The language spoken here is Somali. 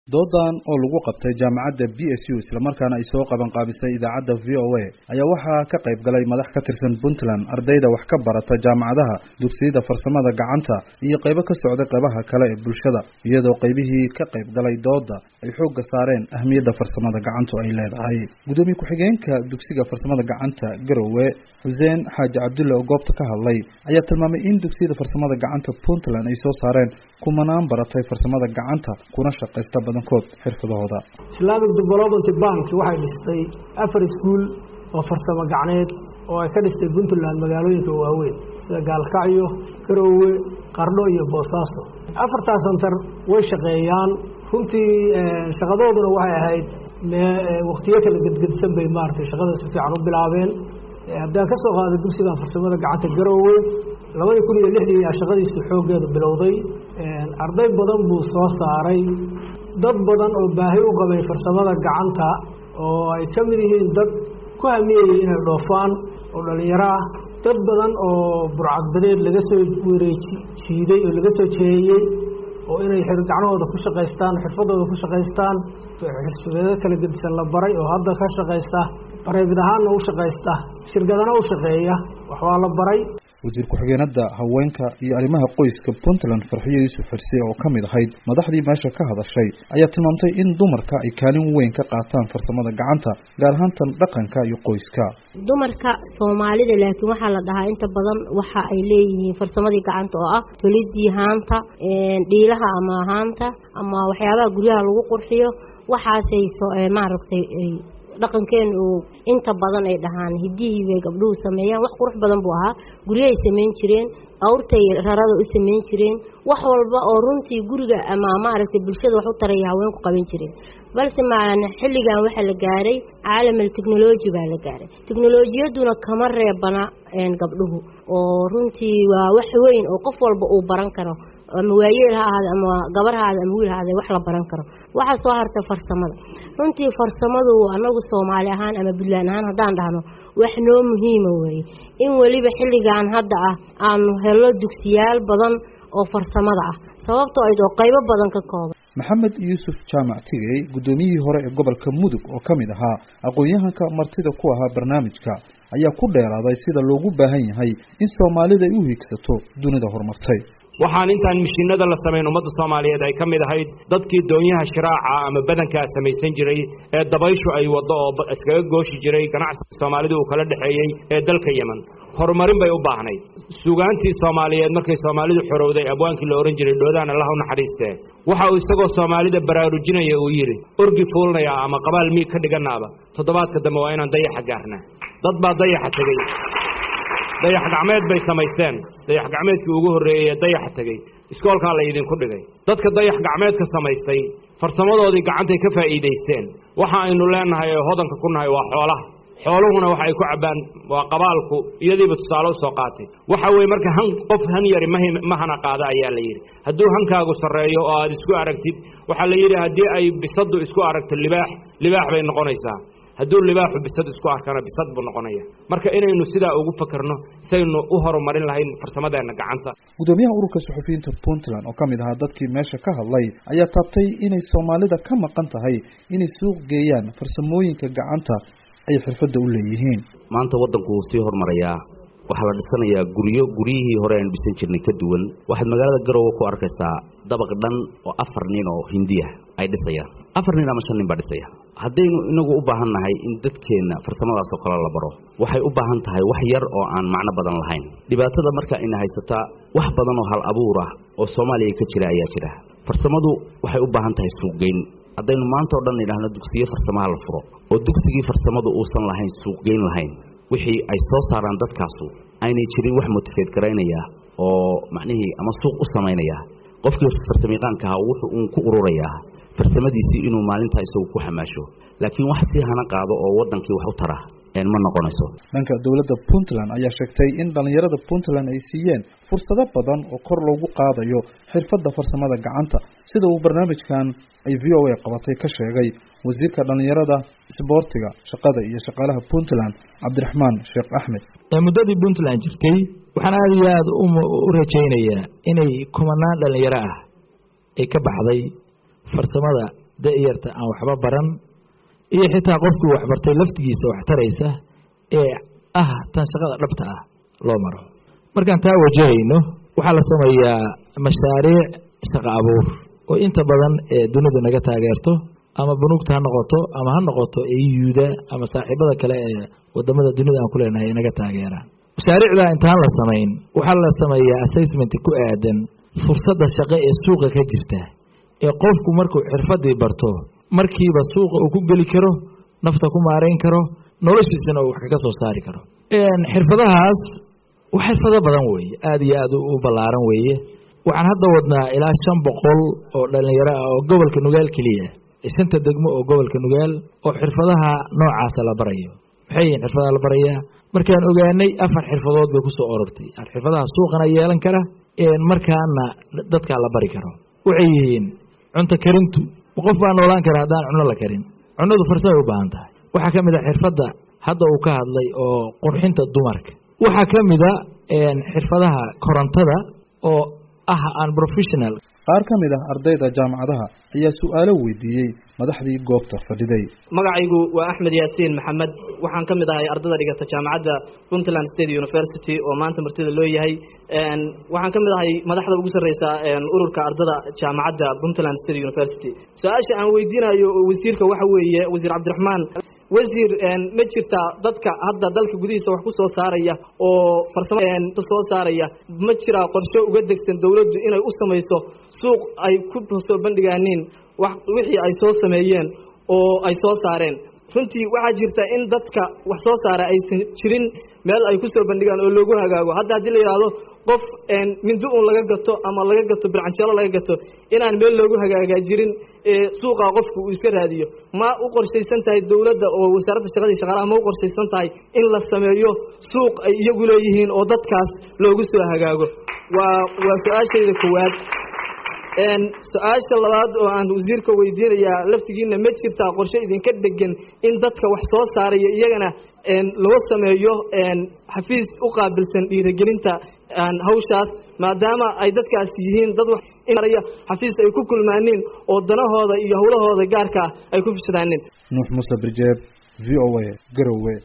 doodan oo lagu qabtay jaamacadda b s u islamarkaana ay soo qaban qaabisay idaacadda v o a ayaa waxaa ka qayb galay madax ka tirsan puntland ardayda wax ka barata jaamacadaha dugsiyada farsamada gacanta iyo qaybo ka socday qaybaha kale ee bulshada iyadoo qaybihii ka qayb galay dooda ay xoogga saareen ahmiyadda farsamada gacantu ay leedahay gudoomiye ku-xigeenka dugsiga farsamada gacanta garowe xuseen xaaji cabdulle oo goobta ka hadlay ayaa tilmaamay in dugsiyada farsamada gacanta puntland ay soo saareen kumanaan baratay farsamada gacanta kuna shaqaysta badankood xirfadahooda islamic development bank waxay dhistay afar iskuul oo farsamo gacneed oo ay ka dhistay puntland magaalooyinka waaweyn sida gaalkacyo garoowe qardho iyo boosaaso afartaas santar way shaqeeyaan runtii shaqadooduna waxay ahayd waktiyo kala gedgedsan bay maaratay shaqada si fiican u bilaabeen haddaan ka soo qaaday dugsigan farsamada gacanta garoowe labadii kun iyo lixdii ayaa shaqadiisu xooggeeda bilowday arday badan buu soo saaray dad badan oo baahi u qabay farsamada gacanta oo ay ka mid yihiin dad ku hamiyayay inay dhoofaan oo dhallinyaro ah dad badan oo burcadbadeed laga soo wareeji jiiday oo laga soo jeeyey oo inay gacnahooda ku shaqaystaan xirfadooda ku shaqaystaan xirfadeeda kala gedisan la baray oo hadda ka shaqaysta bareebid ahaanna u shaqaysta shirkadana u shaqeeya wax waa la baray wasiir ku-xigeenada haweenka iyo arrimaha qoyska puntland farxiyo yuusuf xirse oo ka mid ahayd madaxdii meesha ka hadashay ayaa tilmaamtay in dumarka ay kaalin weyn ka qaataan farsamada gacanta gaar ahaan tan dhaqanka iyo qoyska dumarka soomaalida laakiin waxaa la dhahaa inta badan waxa ay leeyihiin farsamadii gacanta oo ah tolidii haanta dhiilaha ama haanta ama waxyaabaha guryaha lagu qurxiyo waxaasay maaragtay dhaqankeenu uu inta badan ay dhahaan hidihii bay gabdhuhu sameeyaan wax qurux badan buu ahaa guryahay samayn jireen awrtay rarada u samayn jireen wax walba oo runtii guriga ama maaragtay bulshada wax u taraya haweenku qaban jireen balse maan xilligan waxaa la gaaray caalamal technology baa la gaaray teknolojiyaduna kama reebana gabdhuhu oo runtii waa wax weyn oo qof walba uu baran karo ama waayeel ha ahaade ama gabar ha ahaade ama wiil ha ahaade wax la baran karo waxaa soo harta farsamada runtii farsamadu anagu soomaali ahaan ama puntland ahaan haddaan dhahno wax noo muhiima weeye in weliba xilligan hadda ah aanu helo dugsiyaal badan oo farsamada ah sababtoo ayd oo qaybo badan ka kooban maxamed yuusuf jaamac tigey guddoomiyihii hore ee gobolka mudug oo ka mid ahaa aqoon-yahanka martida ku ahaa barnaamijka ayaa ku dheeraaday sida loogu baahan yahay in soomaalida ay u hiigsato dunida horumartay waxaan intaan mishiinada la samayn ummadda soomaaliyeed ay ka mid ahayd dadkii doonyaha shiraaca ama badankaa samaysan jiray ee dabayshu ay waddo oo iskaga gooshi jiray ganacsiga soomaalida uu kala dhexeeyey ee dalka yeman horumarin bay u baahnayd sugaantii soomaaliyeed markay soomaalidu xorowday abwaankii la ohan jiray dhoodaan allah u naxariistee waxa uu isagoo soomaalida baraarujinaya uu yidhi orgi fuulnaya ama qabaal miig ka dhiganaaba toddobaadka dambe waa inaan dayaxa gaarnaa dad baa dayaxa tegey dayax gacmeed bay samaysteen dayax gacmeedkii ugu horreeyey ee dayaxa tegey iskoolkaa la idinku dhigay dadka dayax gacmeedka samaystay farsamadoodii gacantay ka faa'iidaysteen waxa aynu leenahay ee hodanka ku nahay waa xoolaha xooluhuna waxa ay ku cabbaan waa qabaalku iyadiiba tusaale u soo qaatay waxa weeye marka han qof han yari ma hana qaada ayaa la yidhi hadduu hankaagu sarreeyo oo aad isku aragtid waxaa la yidhi haddii ay bisaddu isku aragto libaax libaax bay noqonaysaa hadduu libaaxu bisad isku arkana bisad buu noqonaya marka inaynu sidaa ugu fakarno saynu u horumarin lahayn farsamadeenna gacanta gudoomiyaha ururka suxufiyiinta puntland oo ka mid ahaa dadkii meesha ka hadlay ayaa taabtay inay soomaalida ka maqan tahay inay suuq geeyaan farsamooyinka gacanta ay xirfadda u leeyihiin maanta waddanku wuu sii horumarayaa waxaa la dhisanayaa guryo guryihii hore aynu dhisan jirnay ka duwan waxaad magaalada garoowe ku arkaysaa dabaq dhan oo afar nin oo hindiya ay dhisayaan afar nin ama shan nin baa dhisaya haddaynu inagu u baahan nahay in dadkeenna farsamadaasoo kale la baro waxay u baahan tahay wax yar oo aan macno badan lahayn dhibaatada marka ina haysataa wax badan oo hal abuur ah oo soomaaliya ka jira ayaa jira farsamadu waxay u baahan tahay suuqgeyn haddaynu maanta o dhan idhaahno dugsiyo farsamaha la furo oo dugsigii farsamadu uusan lahayn suuqgeyn lahayn wixii ay soo saaraan dadkaasu aynay jirin wax motifeed garaynaya oo macnihii ama suuq u samaynaya qofkii farsamayaqaanka ahaa wuxuu uun ku ururayaa farsamadiisii inuu maalintaa isagu ku xamaasho laakiin wax sii hana qaado oo waddankii wax u tara ma noqonayso dhanka dowladda puntland ayaa sheegtay in dhallinyarada puntland ay siiyeen fursado badan oo kor loogu qaadayo xirfadda farsamada gacanta sida uu barnaamijkan ay v o a qabatay ka sheegay wasiirka dhallinyarada isboortiga shaqada iyo shaqaalaha puntland cabdiraxmaan sheekh axmed muddadii puntland jirtay waxaan aada iyo aada u rajaynayaa inay kumanaan dhallinyaro ah ay ka baxday farsamada da-yarta aan waxba baran iyo xitaa qofkii waxbartay laftigiisa wax taraysa ee ah tan shaqada dhabta ah loo maro markaan taa wajahayno waxaa la sameeyaa mashaariic shaqo abuur oo inta badan ee dunidu naga taageerto ama bunuugta ha noqoto ama ha noqoto eyuda ama saaxiibada kale ee wadamada dunida aan ku leenahay ay naga taageeraan mashaariicda intaan la samayn waxaa la sameeyaa assessment ku aadan fursadda shaqo ee suuqa ka jirta ee qofku markuu xirfadii barto markiiba suuqa uu ku geli karo nafta ku maarayn karo noloshiisana uu wax kaga soo saari karo xirfadahaas wax xirfado badan weeye aada iyo aada u ballaaran weeye waxaan hadda wadnaa ilaa shan boqol oo dhalinyaro ah oo gobolka nugaal keliya shanta degmo oo gobolka nugaal oo xirfadaha noocaasa la barayo maxay yihiin xirfadaha la barayaa markaan ogaanay afar xirfadood bay kusoo orortay xirfadaha suuqana yeelan kara markaana dadkaa la bari karo waxay yihiin cunto karintu qof baa noolaan kara haddaan cuno la karin cunadu farsamay u baahan tahay waxaa ka mid a xirfadda hadda uu ka hadlay oo qurxinta dumarka waxaa ka mida xirfadaha korontada oo ah an professional qaar ka mid ah ardayda jaamacadaha ayaa su-aalo weydiiyey madaxdii goobta fadhiday magacaygu waa axmed yaasiin maxamed waxaan ka mid ahay ardada dhigata jaamacadda puntland state university oo maanta martida loo yahay waxaan ka mid ahay madaxda ugu sarreysa ururka ardada jaamacadda puntland state university su-aasha aan weydiinayo wasiirka waxa weeye wasiir cabdiraxmaan wasiir ma jirtaa dadka hadda dalka gudihiisa wax ku soo saaraya oo farsamo soo saaraya ma jiraa qorshe uga degsan dowladdu inay u samayso suuq ay ku soo bandhigaaniin wax wixii ay soo sameeyeen oo ay soo saareen runtii waxaa jirta in dadka wax soo saara aysan jirin meel ay ku soo bandhigaan oo loogu hagaago hadda haddii la yidhaahdo qof mindi uun laga gato ama laga gato bircanjeelo laga gato inaan meel loogu hagaagaa jirin suuqa qofku uu iska raadiyo ma u qorshaysan tahay dowladda oo wasaaradda shaqadii shaqaalaha ma u qorshaysan tahay in la sameeyo suuq ay iyagu leeyihiin oo dadkaas loogu soo hagaago waa waa su-aashayda koowaad su-aasha labaad oo aan wasiirka weydiinayaa laftigiina ma jirtaa qorshe idinka dhegan in dadka wax soo saaraya iyagana loo sameeyo xafiis u qaabilsan dhiirigelinta hawshaas maadaama ay dadkaas yihiin dad waxya xafiis ay ku kulmaaniin oo danahooda iyo howlahooda gaarka ah ay ku fishadaaniin nuux muuse birjeeb v o a garowe